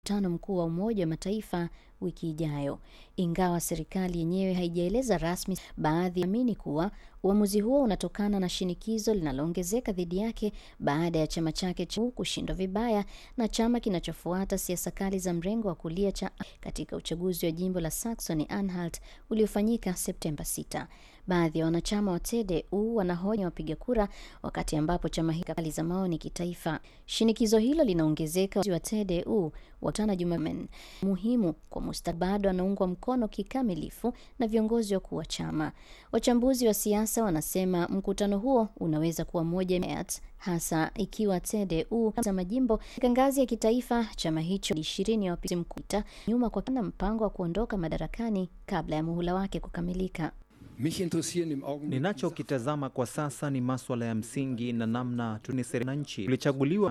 mkutano mkuu wa Umoja wa Mataifa wiki ijayo. Ingawa serikali yenyewe haijaeleza rasmi, baadhi yaamini kuwa uamuzi huo unatokana na shinikizo linaloongezeka dhidi yake baada ya chama chake cha kushindwa vibaya na chama kinachofuata siasa kali za mrengo wa kulia cha katika uchaguzi wa jimbo la Saxony Anhalt uliofanyika Septemba 6. Baadhi ya wanachama wa CDU wanahoja wapiga kura, wakati ambapo chama hiki kali za maoni kitaifa. Shinikizo hilo linaongezeka wa CDU watana Jumamen muhimu kwa mustakabali bado anaungwa mkono kikamilifu na viongozi wakuu wa chama. Wachambuzi wa siasa wanasema mkutano huo unaweza kuwa moja hasa ikiwa CDU za majimbo katika ngazi ya kitaifa. Chama hicho ishirini ya wapiga mkuta nyuma kwa kana mpango wa kuondoka madarakani kabla ya muhula wake kukamilika. Ninachokitazama kwa sasa ni maswala ya msingi na namna tunise nchi tulichaguliwa